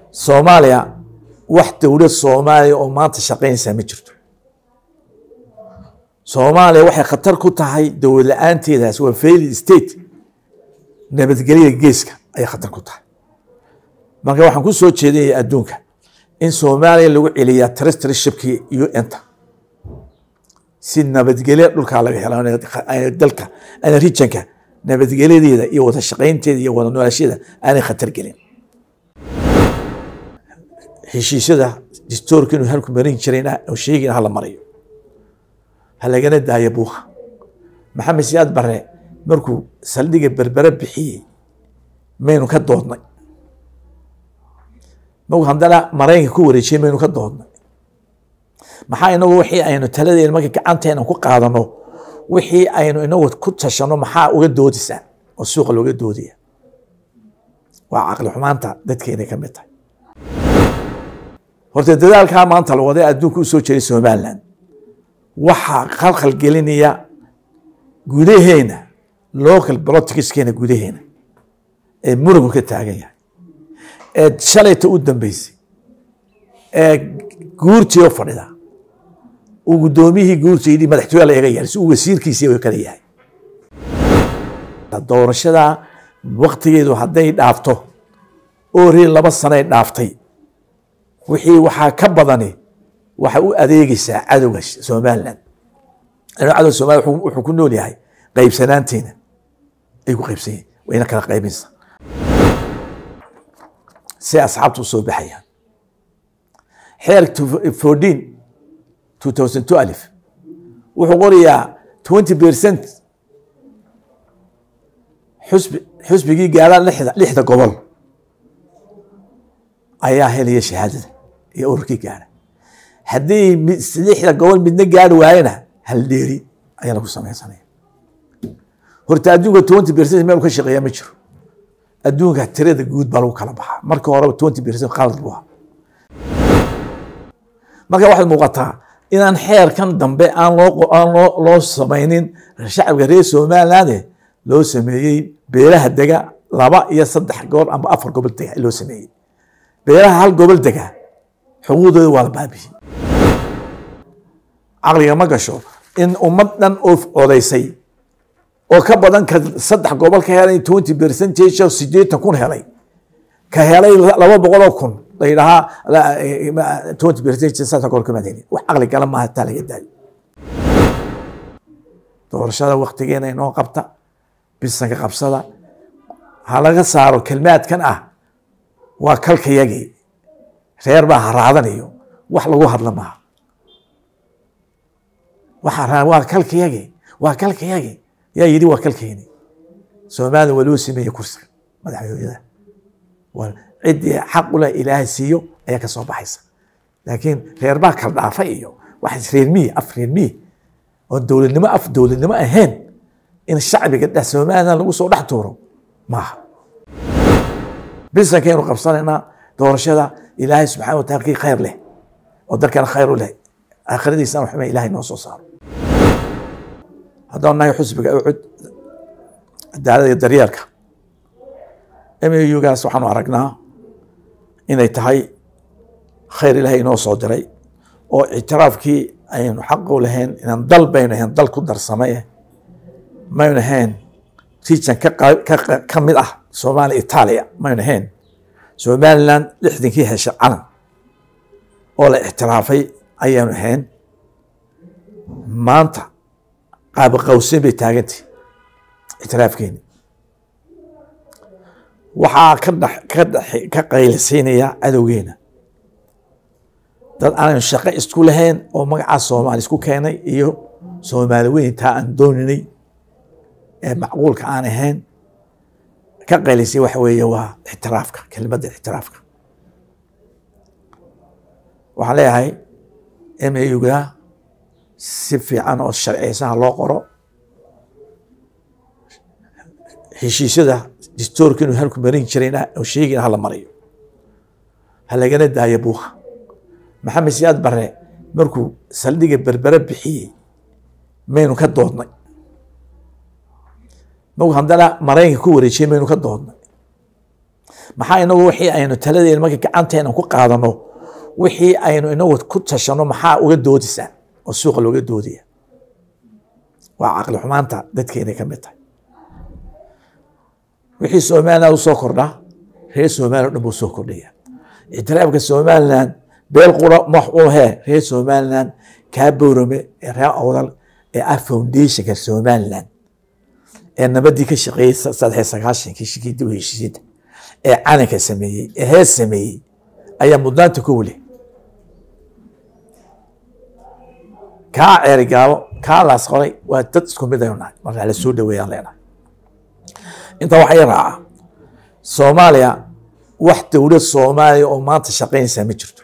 soomaaliya wax dowlad soomaaliya oo maanta shaqaynaysaa ma jirto soomaaliya waxay khatar ku tahay dowlad la-aanteedaas waa failed state nabadgelyada geeska ayay khatar ku tahay marka waxaan ku soo jeedinaya adduunka in soomaaliya lagu celiyaa trstrshipkii un-ta si nabadgelyo dhulkaa laga helo dalka ana rijanka nabadgelyadeeda iyo wada shaqaynteeda iyo wada noolashada aanay khatar gelin heshiisyada distoorka inuu halku marin jirayna sheegin hala marayo ha lagana daayo buuqa maxamed siyaad bare markuu saldhiga berbere bixiyey maynu ka doodnay markuu haddana maraykanka ku wareejiyey maynu ka doodnay maxaa inagu wixii aynu taladeena marka gacanteena ku qaadano wixii aynu inagu ku tashano maxaa uga doodaysaa oo suuqa looga doodaya waa caqli xumaanta dadkeena ka mid tahay horta dadaalkaa maanta la waday adduunka u soo jeeday somaliland waxaa khalkhal gelinaya gudaheena local politicskeena gudaheena ee murugu ka taagan yahay ee shalayta u dambeysay ee guurtii oo fadhida uu guddoomiyihii guurta yidhi madaxtooya la iga yeelay si uu wasiirkiisii kala yahay doorashada waktigeedu hadday dhaafto oori laba sanay dhaaftay wixii waxaa ka badani waxay u adeegeysaa cadowga somaliland cadow somaliya wuxuu ku nool yahay qaybsanaanteena ay ku qaybsan yihin wayna kala qaybinsa si asxaabta u soo baxayaan xeer fourteen two thousand two alif wuxuu qorayaa twenty percent xusbi xusbigii gaaraan lixda lixda gobol ayaa helaya shahaadada iyo ururkii gaara haddii lixda gobol midna gaari waayena hal dheeri ayaa lagu samaysanaya horta adduunka twenty percent meel ka shaqeeya ma jiro adduunka tirada guud baa lagu kala baxaa marka horeba twenty percent qalad buu ahaa marka waxay muuqataa inaan xeerkan dambe aan loo aan loo loo samaynin shacabka reer somaliland loo sameeyey beelaha dega laba iyo saddex goor amba afar gobol dega loo sameeyey beelaha hal gobol dega xuquuqdooda waa la baabiyey caqliga ma gasho in ummad dhan oo odaysay oo ka badan ka saddex gobol ka helay twenty percentage oo sideetan kun helay ka helay laba boqoloo kun la yidhahaa twenty percentage saddex gobol kama helin wax caqli gala maaha taa laga daayo doorashada waktigeena inoo qabta bisanka qabsada ha laga saaro kelmaadkan ah waa kalkayagii reer baa haraadanayo wax lagu hadla maaha waa kalkayagii waa kalkayagii yaa yidhi waa kalkayni soomaalida waa loo sameeyey kursiga madaxtooyada ciddii xaq ule ilaahay siiyo ayaa ka soo baxaysa laakiin reer baa kala dhaafa iyo wax reermiyi af reermiyi oo dowladnimo af dowladnimo ahayn in shacbiga dhex somaliland lagu soo dhex tuuro maaha bisankaynu qabsanaynaa doorashada ilaahay subxana wa taala kii khayr leh oo dalkana khayr u leh aakhiradiisana waxba ilaahay noo soo saaro haddaan nahay xusbiga ucud cadaalada iyo daryeelka mugaas waxaanu aragnaa inay tahay khayr ilaahay inoo soo diray oo ictiraafkii aynu xaq u lahayn inaan dal baynu ahayn dal ku darsamay maynu ahayn region ka mid ah soomaaliya itaaliya maynu ahayn somaliland lixdankii heshay calan oo la ictiraafay ayaanu ahayn maanta qaaba qawsen bay taagantay ictiraafkeeni waxaa ka dhex ka dhex ka qaylisiinaya cadowgeena dad aanaynu shaqo isku lahayn oo magacaa soomaali isku keenay iyo soomaali weyntaa aan dooninay ee macquulka aan ahayn ka qaylisay waxa weeye waa ictiraafka kelimadda ictiraafka waxaan leeyahay muga si fiican oo sharciyeysaha loo qoro heshiisyada distoorka inuu halku marin jirayna sheegin hala marayo ha lagana daayo buuqa maxamed siyaad bare markuu saldhiga berbere bixiyey maynu ka doodnay markuu haddana maraykanka ku wareejiyey maynu ka doodnay maxaa inagu wixii aynu taladeena marka gacanteena ku qaadano wixii aynu inagu ku tashano maxaa uga doodaysaa oo suuqa looga doodaya waa caqli xumaanta dadkeena ka mid tahay wixii somaliland usoo kordhaa reer somaliland dhan buu soo kordhaya ictiraafka somaliland beel qura max u hee reer somaliland kaa bowrame ee reer awdal ee ah foundationka somaliland ee nabadii ka shaqeeyey saddex sagaashankii shikii dib u heshiisiinta ee calanka sameeyey ee hees sameeyey ayaa mudnaanta ku weli kaa ceerigaabo kaa laas qoray waa dad isku mid aynu nahay markaa la soo dhaweeyaan leenahay intaa waxaa i raaca soomaaliya wax dowlad soomaaliya oo maanta shaqaynaysaa ma jirto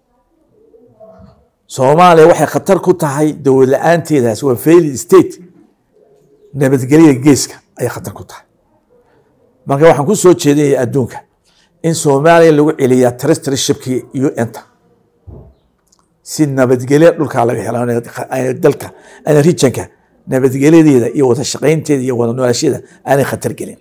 soomaaliya waxay khatar ku tahay dowlad la-aanteedaas waa failed state nabadgelyada geeska ayay khatar ku tahay marka waxaan ku soo jeedinaya adduunka in soomaaliya lagu celiyaa tristryshipkii un-ta si nabadgelyo dhulkaa laga helo dalka ana rijanka nabadgelyadeeda iyo wada shaqaynteeda iyo wada noolashada aanay khatar gelin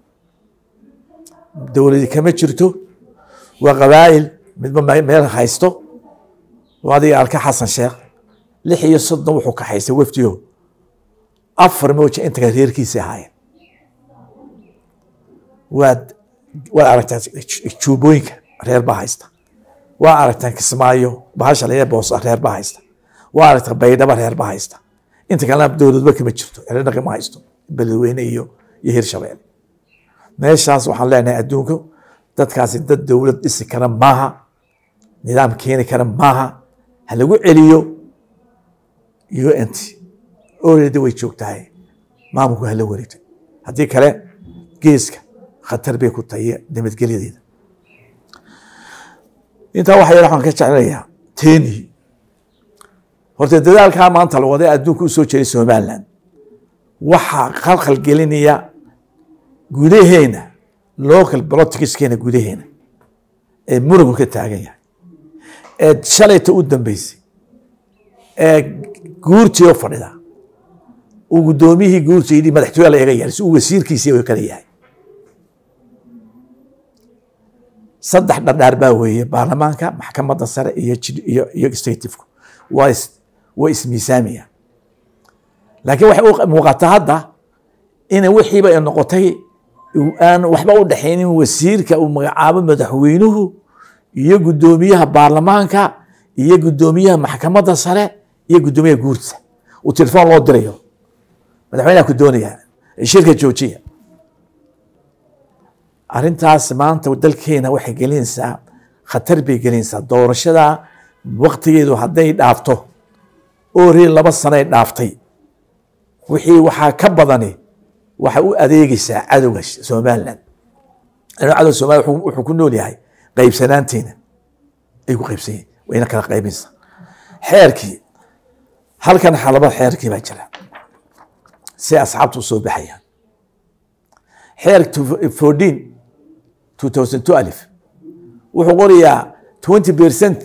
dowladi kama jirto waa qabaa'il midba meel haysto adiga alka xasan sheekh lix iyo soddon wuxuu ka haystay wafdiyo afar mooja inta kale reerkiisa ahaayeen waad waad aragtaan juubooyinka reer baa haysta waa aragtaan kismaayo bahasha laga boosa reer baa haysta waa aragtaan baydhaba reer baa haysta inta kalena dowladba kama jirto eredhaqi ma haysto beledweyne iyo iyo hirshabeelle meeshaas waxaan leenahay adduunka dadkaasi dad dowlad dhisi kara maaha nidaam keeni kara maaha ha lagu celiyo unt oredi way joogtahay maamulku hala wareegto haddii kale geeska khatar bay ku tahay nabadgelyadeeda intaa waxa yar waxaan ka jeclayaa teni horta dadaalkaa maanta la waday adduunka u soo jeeday somaliland waxaa khalkhal gelinaya gudaheena local politicskeena gudaheena ee murugu ka taagan yahay ee shalayta u dambeysay ee guurtii oo fadhida uu guddoomiyihii guurta yidhi madaxtooya la iga yeelay si uu wasiirkiisii kala yahay saddex dhardhaar baa weeye baarlamaanka maxkamadda sare iyo iyo iyo executivku waa is waa ismiisaamaya laakiin waxay u muuqataa hadda ina wixiiba ay noqotay aan waxba u dhexaynin wasiirka uu magacaabo madaxweynuhu iyo guddoomiyaha baarlamaanka iyo guddoomiyaha maxkamadda sare iyo guddoomiyaha guurta uu telefoon loo dirayo madaxweynaha ku doonaya shirka joojiya arrintaas maanta dalkeena waxay gelinaysaa khatar bay gelinaysaa doorashada waktigeedu hadday dhaafto oo reer laba sanoay dhaaftay wixii waxaa ka badani waxay u adeegaysaa cadowga somaliland cadowga somaliland wuxuu ku nool yahay qaybsanaanteena ay ku qaybsan yihin wayna kala qaybinaysaa xeerkii halkan xalaba xeerkii baa jira si asxaabtu usoo baxayaan xeer fourteen two thousand two alif wuxuu qorayaa twenty percent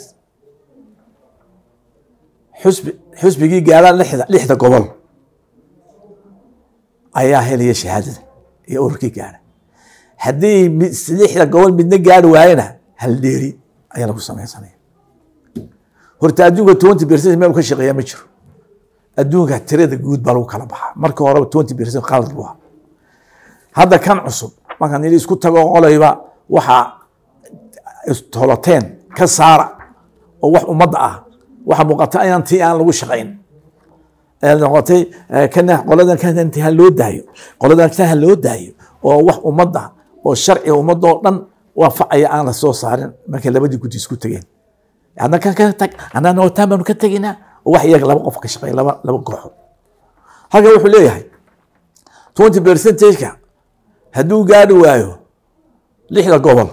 xusbi xusbigii gaadhaa lixda lixda gobol ayaa helaya shahaadada iyo ururkii gaadha haddii lixda gobol midna gaari waayena hal dheeri ayaa lagu samaysanaya horta adduunka twenty percent meel ka shaqeeya ma jiro adduunka tirada guud baa lagu kala baxaa marka horeba twenty percent qalad buu ahaa hadda kan cusub markaan yidhi isku tago qolayba waxaa toloteen ka saara oo wax ummadda ah waxa muuqata inaan tii aan lagu shaqayn noqotay kana qoladan kanti ha loo daayo qoladan kan ha loo daayo oo wax ummadda oo sharciga ummadoo dhan waafacaya aan la soo saarin markay labadii guddi isku tegeen adna kan ka tag annana wataan baanu ka tegaynaa oo wax iyaga laba qof ka shaqeeya laba laba kooxood halka wuxuu leeyahay twenty percentageka hadduu gaari waayo lixda gobol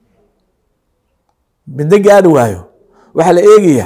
midna gaari waayo waxaa la eegayaa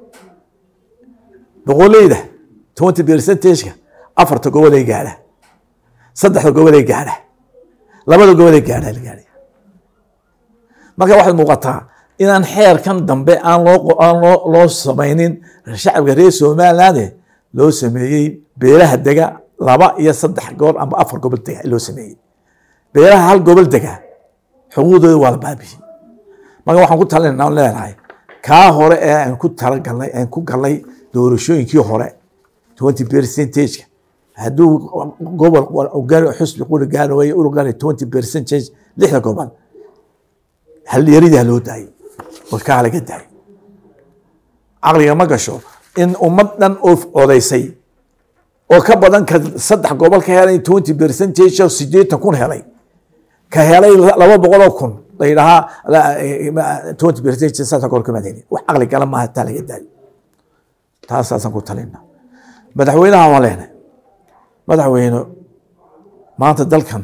boqoleyda twenty percentageka afarta gobolay gaadha saddexda gobolay gaadha labada gobolay gaadha la gaadhaya marka waxay muuqataa inaan xeerkan dambe aan loo aan loo loo samaynin shacabka reer somaliland loo sameeyey beelaha dega laba iyo saddex goor amba afar gobol dega loo sameeyey beelaha hal gobol dega xuquuqdooda waa la baabiyey marka waxaan ku talinaa leenahay kaa hore ee aan ku talagalnay aan ku galnay doorashooyinkii hore twenty percentage hadduu gobol xusbi quri gaari waaye uru gaari twenty percentage lixda gobol halyaridii loo daayay oo kaa laga daayay caqliga ma gasho in ummad dhan oo odaysay oo ka badan ka saddex gobol ka helay twenty percentage oo sideetan kun helay ka helay laba boqol oo kun la yidhahaa twenty percentage saddex gobol kama helin wax caqli gala maaha taa laga daayo taasaasaan ku talina madaxweynaha waan leenahay madaxweyne maanta dalkan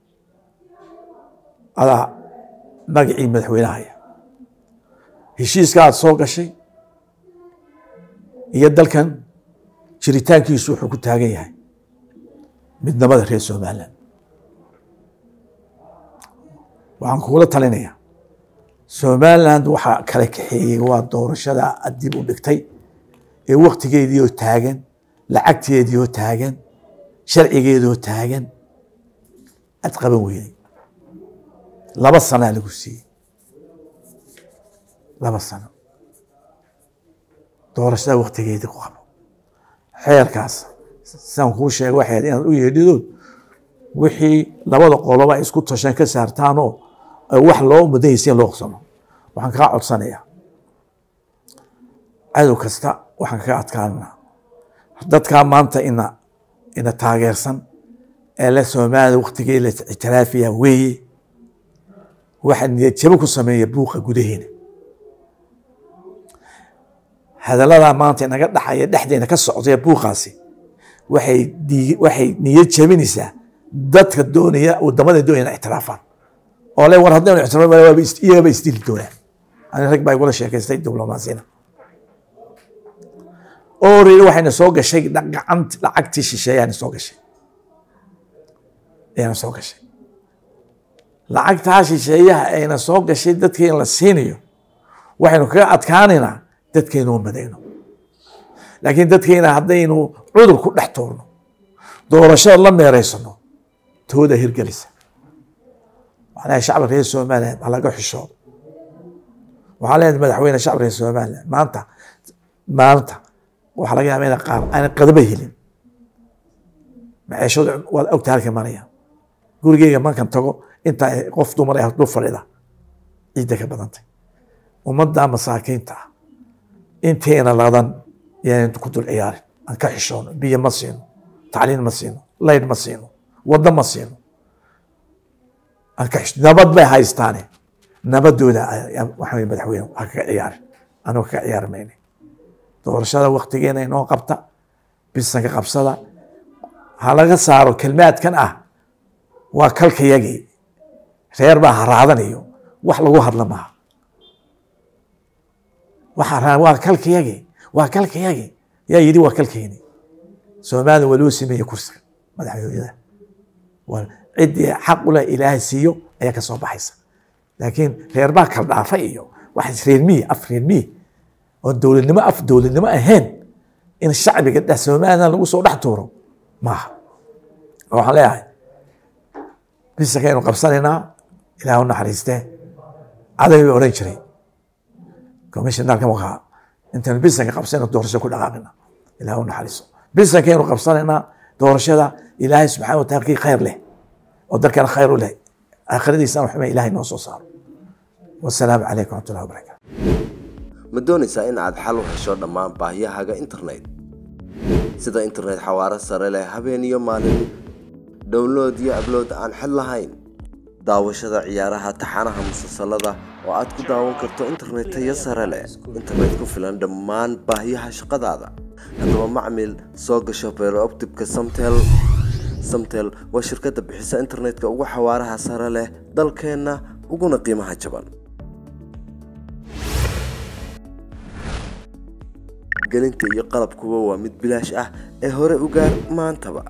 adaa magacii madaxweynahaya heshiiska aad soo gashay iyo dalkan jiritaankiisu wuxuu ku taagan yahay midnimada reer somalilan waxaan kugula talinayaa somaliland waxaa kala kaxeeyey waa doorashada dib u dhigtay ee waktigeedii oo taagan lacagteedii oo taagan sharcigeedii oo taagan aad qaban weyday laba sanaa lagu siiyey laba sano doorashada waktigeedii ku qabo xeerkaas sidaan kuu sheega waxayd inaad u yeedhidood wixii labada qoloba ay isku tasheen ka saartaanoo wax loo mudanyaysa in loo qsamo waxaan kaa codsanayaa cadow kasta waxaan kaga adkaananaa dadkaa maanta ina ina taageersan ee la soomaalida waktigii la ictiraafiya weeye waxa niyad jabo ku sameeya buuqa gudaheena hadaladaa maanta inaga dhaxaya dhexdeena ka socdaya buuqaasi waxay waxay niyad jabinaysaa dadka doonaya wadamada doonaya ictiraafaan oo le war haddaynu ictiraaf iyagaba isdili doonaan ani rag baa igula sheekaystay diblomaasina already waxayna soo gashay gacant lacagtii shisheeyaana soo gashay ayana soo gashay lacagtaa shisheeyaha ayna soo gashay dadkii in la siinayo waxaynu kaga adkaanaynaa dadkaynu madayno laakiin dadkayna haddaynu cudur ku dhex tuurno doorashada la meereysano tooda hirgelisa waxaa leeyahay shacbi reer somaliland ha laga xishoodo waxaa leeyahay madaxweyne shacbi reer somaliland maanta maanta waxaa laga yaaba ina qaar aanan qadaba helin maciishadu waad ogta halka maraya gurigeyga markan tago intaa qof dumar ah dul fadhida ciidda ka badantay ummadda masaakiinta ah inteena ladan yaan ku dul ciyaarin aan ka xishoono biyo ma siino tacliin ma siino layd ma siino waddo ma siino aan ka xisho nabad bay haystaane nabadooda waxaa madaxweyne ha kaga ciyaarin anuu kaga ciyaari mayne doorashada waktigeena inoo qabta bisanka qabsada ha laga saaro kelmaadkan ah waa kalkayagii reer baa haraadanayo wax lagu hadla maaha waa kalkayagii waa kalkayagii yaa yidhi waa kalkayni soomaalida waa loo sameeye kursiga madaxweynada ciddii xaq u leh ilaahay siiyo ayaa ka soo baxaysa laakiin reer baa kala dhaafay iyo wax reermiyi af reermiyi oo dowladnimo af dowladnimo ahayn in shacbiga dhex somaliland lagu soo dhex tuuro maaha waxaan leeyahay bisankaynu qabsanaynaa ilaah u naxariistee caday bay odhan jiray commissionarka wakaa intaynu bisanka qabsanayno doorasho ku dhaqaaqina ilaah u naxariiso bisankaynu qabsanaynaa doorashada ilaahay subxana wataala kii khayr leh oo dalkana khayr u leh aakhiradiisana waxba ilaahay noo soo saaro wasalaamu calaykum waraxmatullahi wabarakaatu ma doonaysaa in aad xal u hesho dhammaan baahiyahaaga internet sida internet xawaaro sare leh habeen iyo maalin download iyo ablood aan xid lahayn daawashada ciyaaraha taxanaha musalsalada oo aad ku daawan karto internet tayo sare leh internet ku filan dhammaan baahiyaha shaqadaada haddaba macmil soo gasho beerooptibka samtel samtel waa shirkadda bixisa internetka ugu xawaaraha sare leh dalkeenna uguna qiimaha jaban gelinta iyo qalabkuba waa mid bilaash ah ee hore u gaar maantaba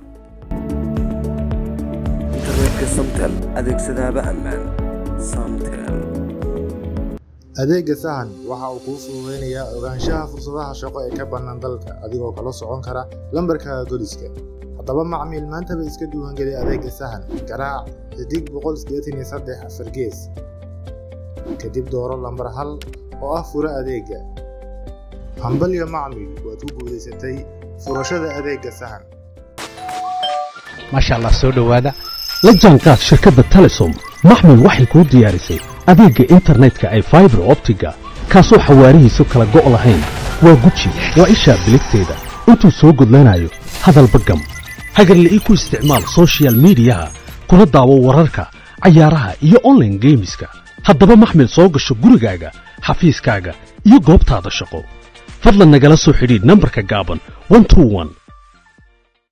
internetka samtel adeegsadaaba ammaan samtel adeega sahan waxa uu kuu fududaynayaa ogaanshaha fursadaha shaqo ee ka bannaan dalka adigoo kala socon kara lambarkaaga goliska haddaba macmiil maantaba iska diiwaangeli adeegga sahan garaac xidig boqol sideetan iyo saddex afar gees kadib dooro lambar hal oo ah fura adeegga hambalyo macmiil waad ku guulaysatay furashada adeegga sahan maasha allah soo dhowaada la jaanqaad shirkadda telesom maxmil waxay kuu diyaarisay adeegga internetka ay faibar optiga kaasoo xawaarihiisu kala go' lahayn waa guji waa ishaa biligteeda intuu soo gudlanayo hadalba gam hagarle ii ku isticmaal soshiyal miidiyaha kuna daawo wararka cayaaraha iyo onlaine geemiska haddaba maxmil soo gasho gurigaaga xafiiskaaga iyo goobtaada shaqo fadlan nagala soo xidhiidh nambarka gaaban